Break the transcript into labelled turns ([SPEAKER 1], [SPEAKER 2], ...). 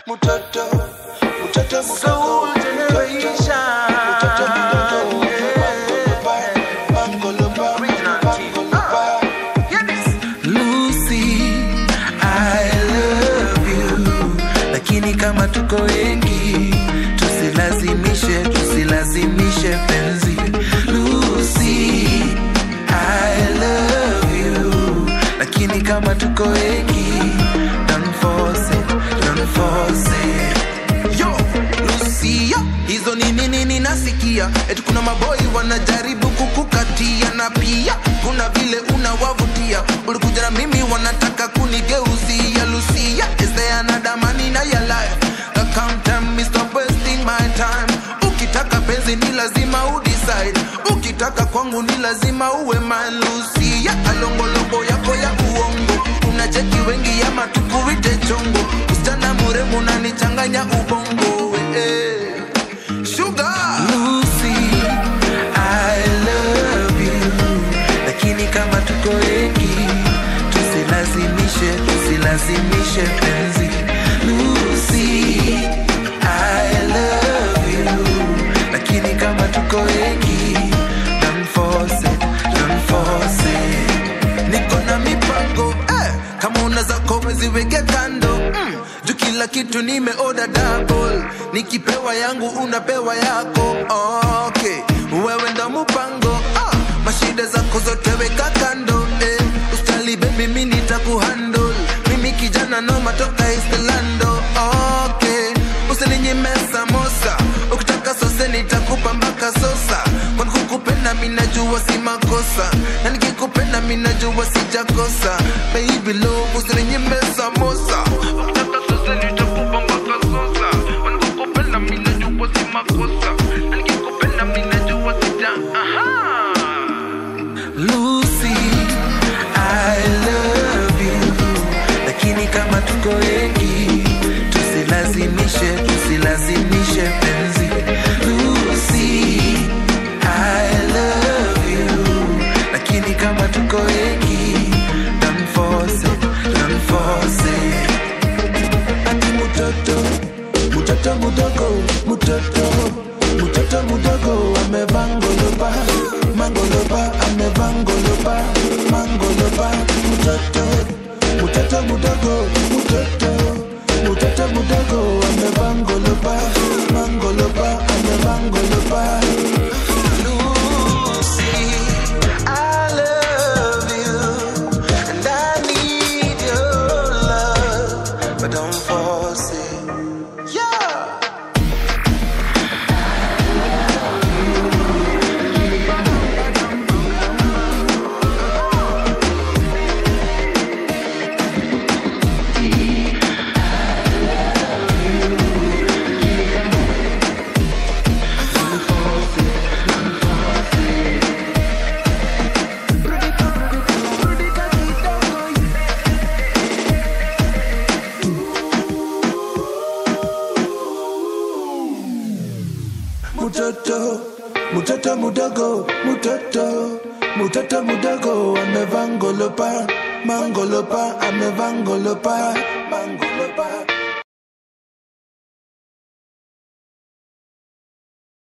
[SPEAKER 1] Mutoto, mutoto,
[SPEAKER 2] Soul
[SPEAKER 1] mutoto,
[SPEAKER 2] generation.
[SPEAKER 1] mutoto, mutoto, mangoloba,
[SPEAKER 2] Original team.
[SPEAKER 1] mangoloba.
[SPEAKER 2] Hear this.
[SPEAKER 3] Lucy, I love you, lakini kama tuko wengi tusilazimishe, tusilazimishe penzi. Lucy, I love you, lakini kama tuko wengi don't force it, don't force it.
[SPEAKER 2] Yo, Lucia, hizo ni nini ninasikia? Eti kuna maboi wanajaribu kukukatia, na pia kuna vile unawavutia. Ulikuja na mimi wanataka kunigeuzia. Lucia, is there another man in your life? Now come tell me, stop wasting my time. Ukitaka penzi ni lazima udecide, ukitaka kwangu ni lazima uwe man. Lucia, alongolongo yako ya uongo, unacheki wengi ama tukuite chongo. Msichana mrembo unanichanganya ubongo eh. Sugar
[SPEAKER 3] Lucy, I love you, lakini kama tuko wengi tusilazimishe, tusilazimishe penzi. Lucy, I love you, lakini kama tuko wengi don't force it, don't force it.
[SPEAKER 2] niko na mipango eh, kama una zako weziweke kando mm, juu kila kitu nimeoda double nikipewa yangu unapewa yako okay wewe ndo mpango ah, mashida zako zote weka kando eh, ustali baby mimi nitakuhandle mimi kijana no matoka istelando okay usininyime samosa ukitaka sose nitakupa mpaka sosa kwani kukupenda minajua si makosa na nikikupenda minajua sijakosa baby love usininyime samosa ukitaka sose nitakupa mpaka sosa kwani kukupenda minajua si makosa na nikikupenda minajua sija aha
[SPEAKER 3] Lucy, I love you, lakini kama tuko wengi tusilazimishe, tusilazimishe penzi. Lucy, I love you, lakini kama tuko wengi don't force it, don't force it.
[SPEAKER 1] Ati mutoto, mutoto mudogo, mutoto, mutoto mudogo amevaa ngoloba, mangoloba amevaa ngoloba, mangoloba, mutoto, mutoto mudogo, mutoto, mutoto mudogo amevaa ngoloba, mangoloba amevaa ngoloba.
[SPEAKER 2] Lucy, I love you, and I need your love, but don't force it. Yeah.
[SPEAKER 1] Mutoto, mutoto mudogo, mutoto, mutoto mudogo amevaa ngoloba, mangoloba amevaa ngoloba,